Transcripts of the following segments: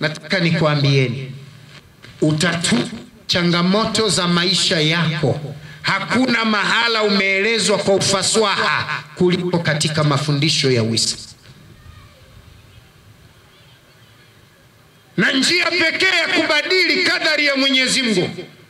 nataka nikuambieni utatu changamoto za maisha yako hakuna mahala umeelezwa kwa ufasaha kuliko katika mafundisho ya Uislamu. Na njia pekee ya kubadili kadari ya Mwenyezi Mungu,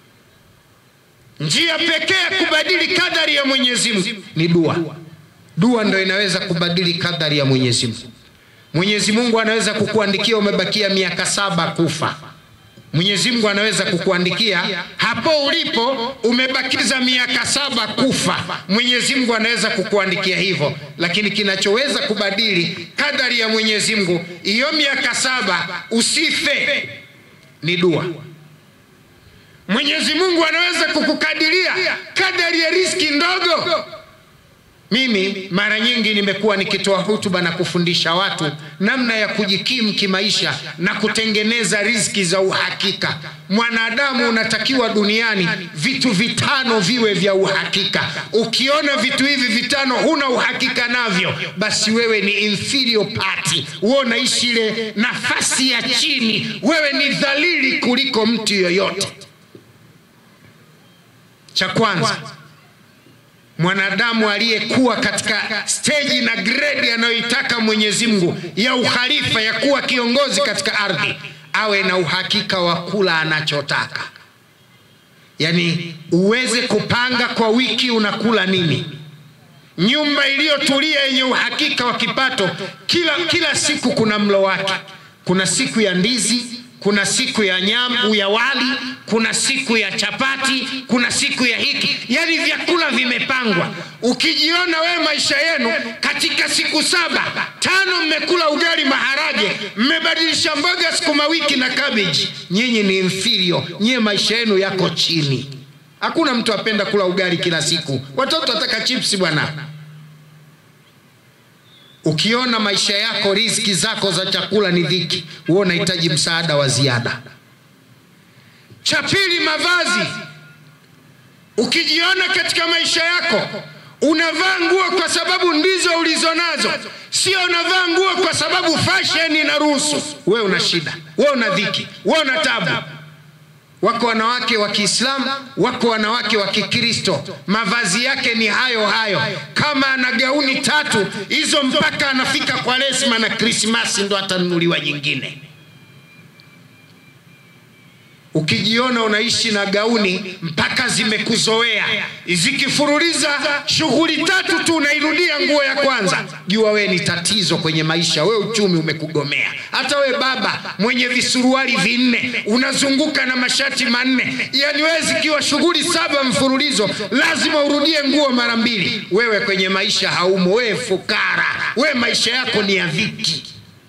njia pekee ya kubadili kadari ya Mwenyezi Mungu ni dua. Dua ndio inaweza kubadili kadari ya Mwenyezi Mungu. Mwenyezi Mungu anaweza kukuandikia umebakia miaka saba kufa. Mwenyezi Mungu anaweza kukuandikia hapo ulipo umebakiza miaka saba kufa. Mwenyezi Mungu anaweza kukuandikia hivyo, lakini kinachoweza kubadili kadari ya Mwenyezi Mungu hiyo miaka saba usife ni dua. Mwenyezi Mungu anaweza kukukadiria kadari ya riski ndogo. Mimi mara nyingi nimekuwa nikitoa hutuba na kufundisha watu namna ya kujikimu kimaisha na kutengeneza riziki za uhakika. Mwanadamu unatakiwa duniani vitu vitano viwe vya uhakika. Ukiona vitu hivi vitano huna uhakika navyo, basi wewe ni inferior party, wewe unaishi ile nafasi ya chini, wewe ni dhalili kuliko mtu yoyote. Cha kwanza mwanadamu aliyekuwa katika steji na gredi anayoitaka Mwenyezi Mungu ya ukhalifa ya kuwa kiongozi katika ardhi, awe na uhakika wa kula anachotaka, yaani uweze kupanga kwa wiki unakula nini. Nyumba iliyotulia yenye uhakika wa kipato, kila, kila siku kuna mlo wake. Kuna siku ya ndizi, kuna siku ya nyama ya wali, kuna siku ya chapati, kuna siku ya hiki, yaani vyakula vimepangwa. Ukijiona wewe maisha yenu katika siku saba tano mmekula ugali maharage, mmebadilisha mboga sukuma wiki na cabbage, nyinyi ni inferior, nyie maisha yenu yako chini. Hakuna mtu apenda kula ugali kila siku, watoto wataka chipsi bwana. Ukiona maisha yako riziki zako za chakula ni dhiki, wewe unahitaji msaada wa ziada. Cha pili, mavazi. Ukijiona katika maisha yako unavaa nguo kwa sababu ndizo ulizonazo, sio unavaa nguo kwa sababu fashion inaruhusu, wewe una shida, wewe una dhiki, wewe una tabu. Wako wanawake wa Kiislamu, wako wanawake wa Kikristo, mavazi yake ni hayo hayo. Kama ana gauni tatu hizo, mpaka anafika kwa Lesma na Krismasi ndo atanunuliwa nyingine. Ukijiona unaishi na gauni mpaka zimekuzoea, zikifuruliza shughuli tatu tu unairudia nguo ya kwanza, jua wewe ni tatizo kwenye maisha, wewe uchumi umekugomea. Hata we baba mwenye visuruali vinne unazunguka na mashati manne, yani wewe zikiwa shughuli saba mfululizo lazima urudie nguo mara mbili, wewe kwenye maisha haumo, wewe fukara, wewe maisha yako ni ya dhiki.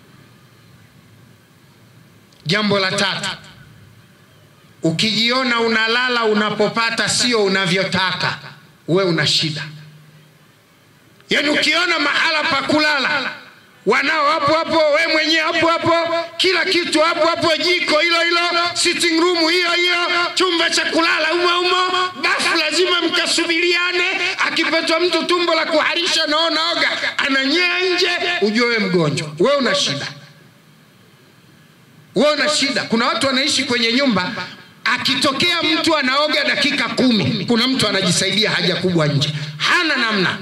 Jambo la tatu Ukijiona unalala unapopata sio unavyotaka, we una shida. Yaani ukiona mahala pa kulala wanao hapo hapo, we mwenyewe hapo hapo, kila kitu hapo hapo, jiko hilo hilo, sitting room hiyo hiyo, chumba cha kulala humo humo, bafu lazima mkasubiriane. Akipatwa mtu tumbo la kuharisha naona oga ananyea nje, ujue we mgonjwa, we una shida, we una shida. Kuna watu wanaishi kwenye nyumba akitokea mtu anaoga dakika kumi, kuna mtu anajisaidia haja kubwa nje, hana namna.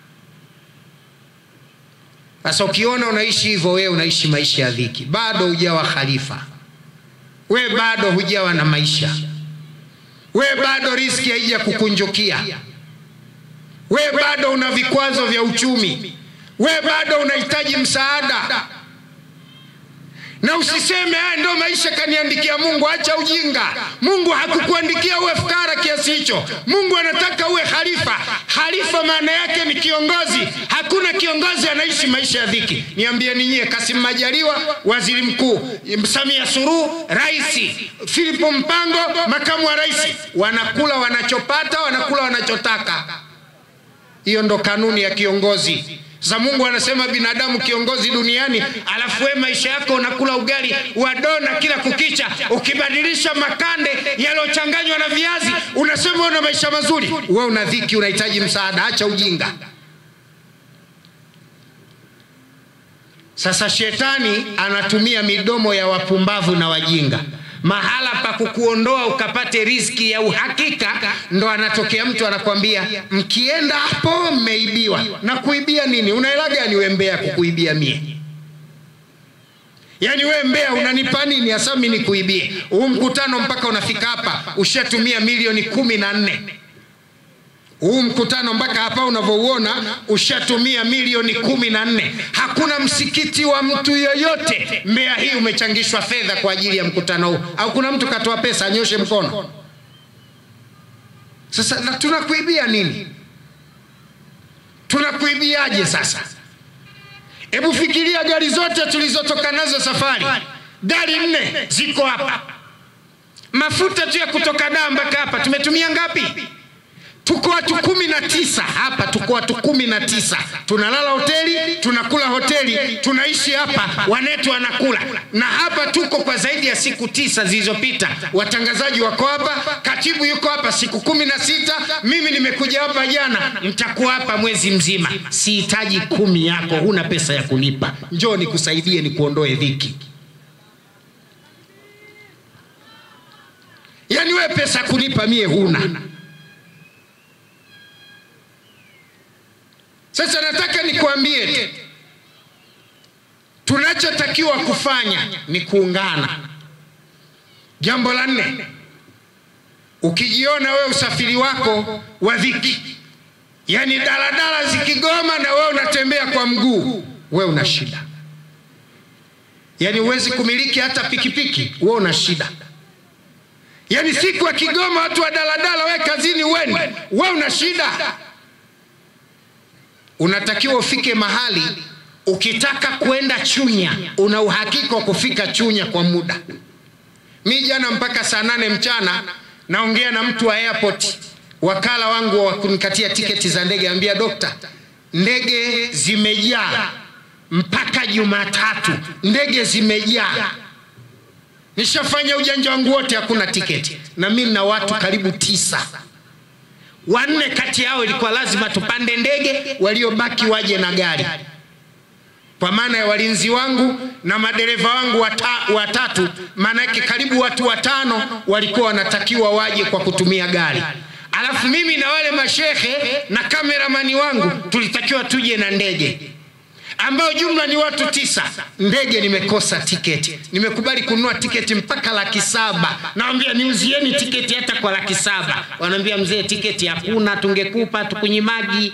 Sasa ukiona unaishi hivyo, wewe unaishi maisha ya dhiki, bado hujawa khalifa, we bado hujawa na maisha, we bado riski haija kukunjukia, we bado una vikwazo vya uchumi, we bado unahitaji msaada na usiseme haya ndio maisha kaniandikia Mungu. Acha ujinga. Mungu hakukuandikia uwe fukara kiasi hicho. Mungu anataka uwe khalifa. Khalifa maana yake ni kiongozi. Hakuna kiongozi anaishi maisha ya dhiki. Niambieni nyie, Kasim Majaliwa waziri mkuu, Samia Suluhu rais, Filipo Mpango makamu wa rais, wanakula wanachopata, wanakula wanachotaka. Hiyo ndo kanuni ya kiongozi. Sasa Mungu anasema binadamu kiongozi duniani, alafu wewe maisha yako unakula ugali wa dona kila kukicha, ukibadilisha makande yaliyochanganywa na viazi, unasema una maisha mazuri. Wewe una dhiki, unahitaji msaada. Acha ujinga. Sasa shetani anatumia midomo ya wapumbavu na wajinga mahala pa kukuondoa ukapate riziki ya uhakika, ndo anatokea mtu anakwambia mkienda hapo mmeibiwa. Na kuibia nini? Una hela gani we Mbea kukuibia mie? Yaani we Mbea unanipa nini hasa mimi nikuibie? Huu mkutano mpaka unafika hapa ushatumia milioni kumi na nne huu mkutano mpaka hapa unavyouona ushatumia milioni kumi na nne. Hakuna msikiti wa mtu yoyote Mbeya hii umechangishwa fedha kwa ajili ya mkutano huu, au kuna mtu katoa pesa? Anyoshe mkono. Sasa na tunakuibia nini? Tunakuibiaje sasa? Hebu fikiria gari zote tulizotoka nazo safari, gari nne ziko hapa, mafuta tu ya kutoka Dar mpaka hapa tumetumia ngapi? Tuko watu kumi na tisa hapa, tuko watu kumi na tisa tunalala hoteli, tunakula hoteli, tunaishi hapa, wanetu wanakula na hapa. Tuko kwa zaidi ya siku tisa zilizopita, watangazaji wako hapa, katibu yuko hapa siku kumi na sita mimi nimekuja hapa jana, nitakuwa hapa mwezi mzima. Sihitaji kumi yako, huna pesa ya kulipa, njoo nikusaidie, nikuondoe dhiki. Yaani we pesa kulipa mie huna Sasa nataka nikwambie tu, tunachotakiwa kufanya ni kuungana. Jambo la nne, ukijiona wewe usafiri wako wa dhiki, yaani daladala zikigoma na wewe unatembea kwa mguu, wewe una shida. Yaani huwezi kumiliki hata pikipiki, wewe una shida. Yaani siku akigoma watu wa daladala, wewe kazini uende, wewe una shida. Unatakiwa ufike mahali ukitaka kwenda Chunya una uhakika wa kufika Chunya kwa muda. Mi jana mpaka saa nane mchana naongea na mtu wa airport, wakala wangu wa kunikatia tiketi za ndege, ambia dokta, ndege zimejaa mpaka Jumatatu, ndege zimejaa. Nishafanya ujanja wangu wote, hakuna tiketi, na mimi na watu karibu tisa wanne kati yao ilikuwa lazima tupande ndege, waliobaki waje na gari, kwa maana ya walinzi wangu na madereva wangu wata, watatu. Maana yake karibu watu watano walikuwa wanatakiwa waje kwa kutumia gari, alafu mimi na wale mashehe na kameramani wangu tulitakiwa tuje na ndege ambayo jumla ni watu tisa. Ndege nimekosa tiketi, nimekubali kununua tiketi mpaka laki saba. Nawambia niuzieni tiketi hata kwa laki saba. Wanaambia mzee, tiketi hakuna, tungekupa tukunyimagi.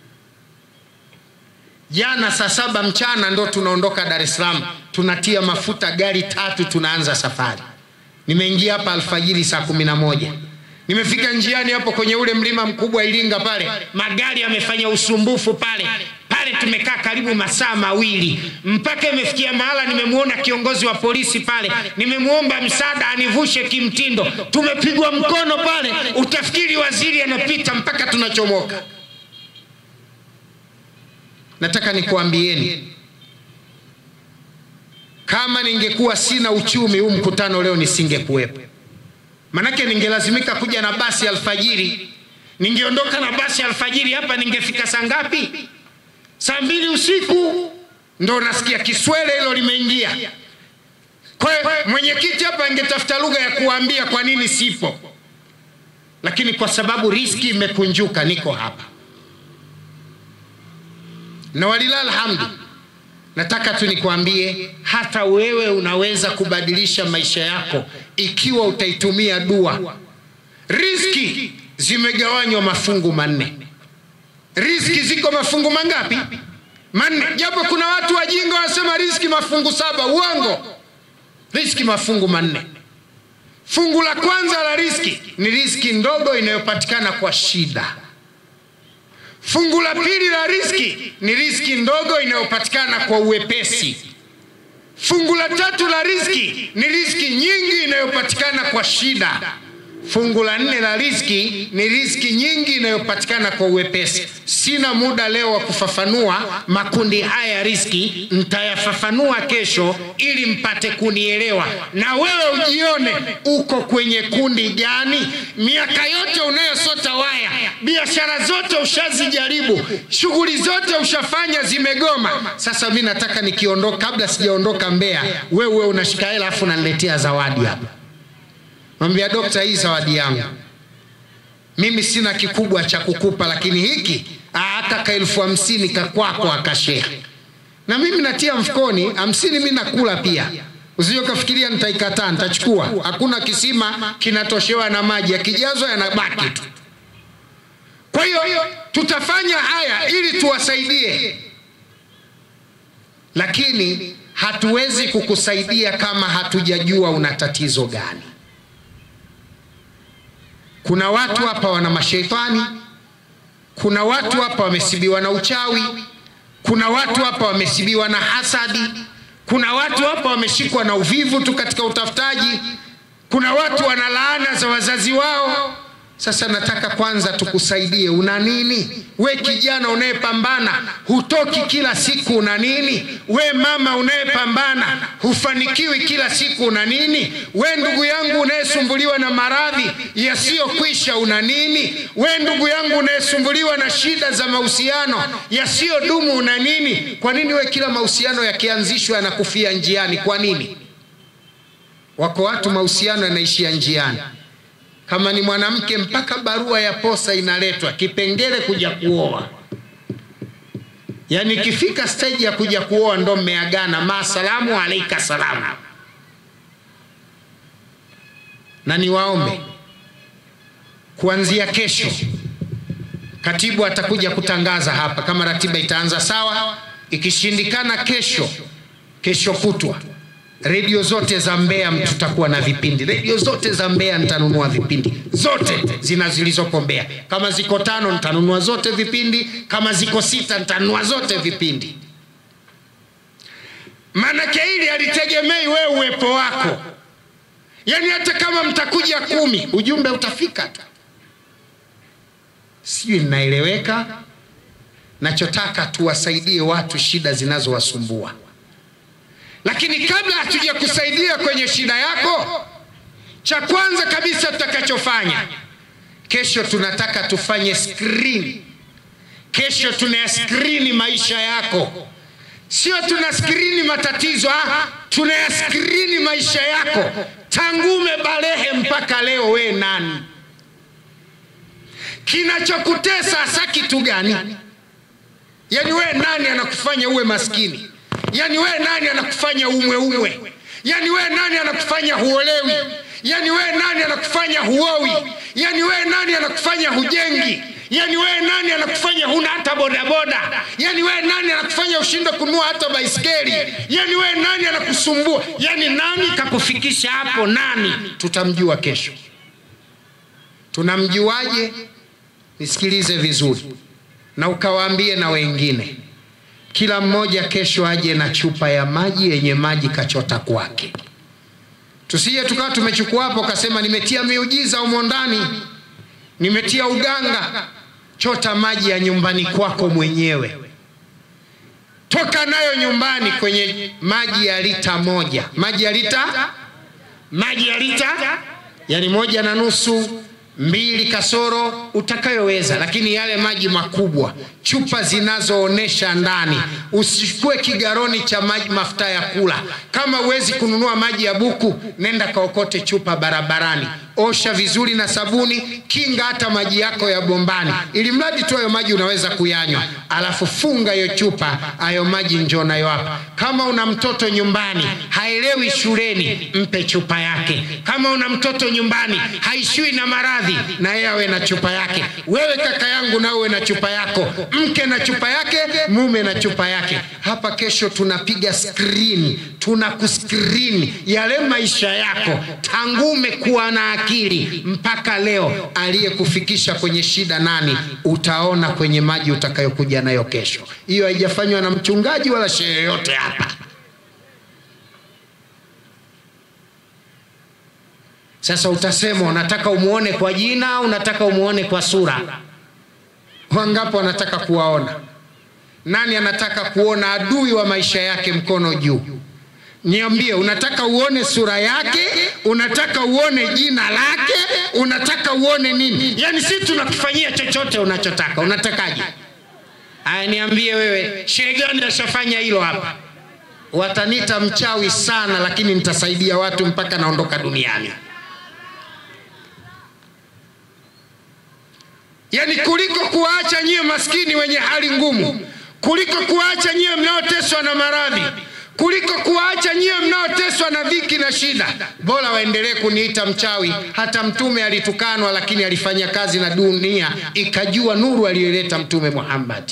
Jana saa saba mchana ndo tunaondoka Dar es Salaam, tunatia mafuta gari tatu, tunaanza safari. Nimeingia hapa alfajiri saa kumi na moja nimefika njiani hapo kwenye ule mlima mkubwa Iringa pale, magari yamefanya usumbufu pale pale, tumekaa karibu masaa mawili mpaka imefikia mahala nimemwona kiongozi wa polisi pale, nimemwomba msaada anivushe kimtindo. Tumepigwa mkono pale, utafikiri waziri anapita mpaka tunachomoka. Nataka nikuambieni, kama ningekuwa sina uchumi, huu mkutano leo nisingekuwepo Manake ningelazimika kuja na basi alfajiri. Ningeondoka na basi alfajiri hapa, ningefika saa ngapi? Saa mbili usiku ndo nasikia Kiswele hilo limeingia. Kwa hiyo mwenyekiti hapa angetafuta lugha ya kuambia kwa nini sipo, lakini kwa sababu riski imekunjuka, niko hapa na walilahi alhamdu. Nataka tu nikwambie, hata wewe unaweza kubadilisha maisha yako ikiwa utaitumia dua. Riziki zimegawanywa mafungu manne. Riziki ziko mafungu mangapi? Manne, japo kuna watu wajinga wanasema riziki mafungu saba. Uongo, riziki mafungu manne. Fungu la kwanza la riziki ni riziki ndogo inayopatikana kwa shida. Fungu la pili la riziki ni riziki ndogo inayopatikana kwa uwepesi. Fungu la tatu la riziki ni riziki nyingi inayopatikana kwa shida. fungu la nne la riziki ni riziki nyingi inayopatikana kwa uwepesi. Sina muda leo wa kufafanua makundi haya ya riziki, nitayafafanua kesho ili mpate kunielewa, na wewe ujione uko kwenye kundi gani. Miaka yote unayosota waya, biashara zote ushazijaribu, shughuli zote ushafanya, zimegoma. Sasa mi nataka nikiondoka, kabla sijaondoka Mbeya, wewe unashika hela afu unaniletea zawadi hapa Mwambia dokta, hii zawadi yangu mimi sina kikubwa cha kukupa, lakini hiki hata ka elfu hamsini kakwako akashehe, na mimi natia mfukoni hamsini, mi nakula pia. Usije ukafikiria nitaikataa, nitachukua. Hakuna kisima kinatoshewa na maji, yakijazwa yanabaki tu. Kwa hiyo tutafanya haya ili tuwasaidie, lakini hatuwezi kukusaidia kama hatujajua una tatizo gani. Kuna watu hapa wana masheitani, kuna watu hapa wamesibiwa na uchawi, kuna watu hapa wamesibiwa na hasadi, kuna watu hapa wameshikwa na uvivu tu katika utafutaji, kuna watu wana laana za wazazi wao. Sasa nataka kwanza tukusaidie. Una nini we kijana unayepambana hutoki kila siku, una nini? We mama unayepambana hufanikiwi kila siku, una nini? We ndugu yangu unayesumbuliwa na maradhi yasiyokwisha, una nini? We ndugu yangu unayesumbuliwa na shida za mahusiano yasiyodumu, una nini? Kwa nini we kila mahusiano yakianzishwa yanakufia njiani? Kwa nini? Wako watu mahusiano yanaishia njiani kama ni mwanamke mpaka barua ya posa inaletwa kipengele kuja kuoa. Yaani ikifika stage ya kuja kuoa ndo mmeagana, masalamu alaika salamu. Na niwaombe kuanzia kesho, katibu atakuja kutangaza hapa kama ratiba itaanza sawa. Ikishindikana kesho, kesho kutwa redio zote za Mbeya tutakuwa na vipindi. Redio zote za Mbeya nitanunua vipindi zote zina zilizoko Mbeya. Kama ziko tano nitanunua zote vipindi, kama ziko sita nitanunua zote vipindi. Maanake hili alitegemei wewe uwepo wako, yaani hata kama mtakuja kumi ujumbe utafika tu. Sijui ninaeleweka? Nachotaka tuwasaidie watu shida zinazowasumbua lakini kabla hatuja kusaidia kwenye shida yako, cha kwanza kabisa tutakachofanya kesho, tunataka tufanye screen. Kesho tuna screen maisha yako, sio tuna screen matatizo, ah, tuna screen maisha yako tangu umebalehe mpaka leo. We nani? Kinachokutesa hasa kitu gani? Yaani we nani anakufanya uwe maskini? Yaani we nani anakufanya umwe umwe? Yaani we nani anakufanya huolewi? Yaani we nani anakufanya huowi? Yaani we nani anakufanya hujengi? Yaani we nani anakufanya huna hata bodaboda? Yaani we nani anakufanya ushinde kununua hata baiskeli? Yaani we nani anakusumbua? Yaani nani kakufikisha hapo? Nani? Tutamjua kesho. Tunamjuaje? Nisikilize vizuri na ukawaambie na wengine kila mmoja kesho aje na chupa ya maji yenye maji kachota kwake. Tusije tukawa tumechukua hapo kasema nimetia miujiza humo ndani, nimetia uganga. Chota maji ya nyumbani kwako mwenyewe, toka nayo nyumbani kwenye maji ya lita moja, maji ya lita, maji ya lita, yani moja na nusu mbili kasoro utakayoweza, lakini yale maji makubwa, chupa zinazoonesha ndani. Usichukue kigaroni cha maji mafuta ya kula. Kama huwezi kununua maji ya buku, nenda kaokote chupa barabarani, osha vizuri na sabuni, kinga hata maji yako ya bombani, ili mradi tu hayo maji unaweza kuyanywa, alafu funga hiyo chupa, hayo maji njoo nayo hapa. Kama una mtoto nyumbani haelewi shuleni, mpe chupa yake. Kama una mtoto nyumbani haishiwi na maradhi na yeye awe na chupa yake. Wewe kaka yangu, na uwe na chupa yako, mke na chupa yake, mume na chupa yake. Hapa kesho tunapiga skrini, tuna kuskrini yale maisha yako tangu umekuwa na akili mpaka leo, aliyekufikisha kwenye shida nani? Utaona kwenye maji utakayokuja nayo kesho. Hiyo haijafanywa na mchungaji wala shehe yote hapa. Sasa utasema unataka umuone kwa jina, unataka umuone kwa sura. Wangapi wanataka kuwaona? Nani anataka kuona adui wa maisha yake? Mkono juu. Niambie, unataka uone sura yake? Unataka uone jina lake? Unataka uone nini? Yaani sisi tunakufanyia chochote unachotaka. Unatakaje? Aya, niambie wewe, shehe gani ashafanya hilo hapa? Watanita mchawi sana, lakini nitasaidia watu mpaka naondoka duniani. Yaani kuliko kuwaacha nyie maskini wenye hali ngumu, kuliko kuwaacha nyie mnaoteswa na maradhi, kuliko kuwaacha nyie mnaoteswa na dhiki na shida, bora waendelee kuniita mchawi. Hata Mtume alitukanwa, lakini alifanya kazi na dunia ikajua nuru aliyoleta Mtume Muhammad.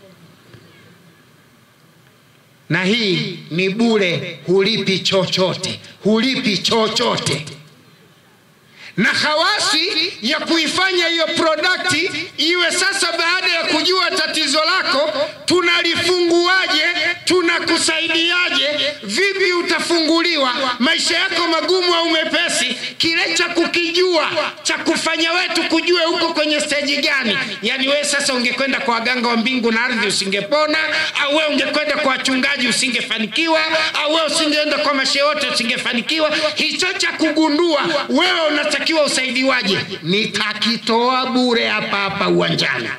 Na hii ni bure, hulipi chochote, hulipi chochote na hawasi ya kuifanya hiyo prodakti iwe sasa, baada ya kujua tatizo lako, tunalifunguaje? Tunakusaidiaje? Vipi utafunguliwa? Maisha yako magumu au mepesi? Kile cha kukijua cha kufanya wetu kujue huko kwenye steji gani. Yani wewe sasa ungekwenda kwa waganga wa mbingu na ardhi usingepona, au wewe ungekwenda kwa wachungaji usingefanikiwa, au wewe usingeenda kwa mashehe wote usingefanikiwa. Hicho cha kugundua wewe unatakiwa usaidiwaje, nitakitoa bure hapa hapa uwanjani.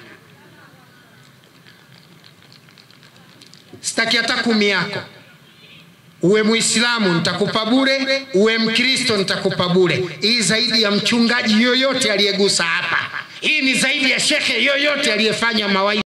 Sitaki hata kumi yako. Uwe Muislamu nitakupa bure, uwe Mkristo nitakupa bure. Hii zaidi ya mchungaji yoyote aliyegusa hapa, hii ni zaidi ya shekhe yoyote aliyefanya mawaidha.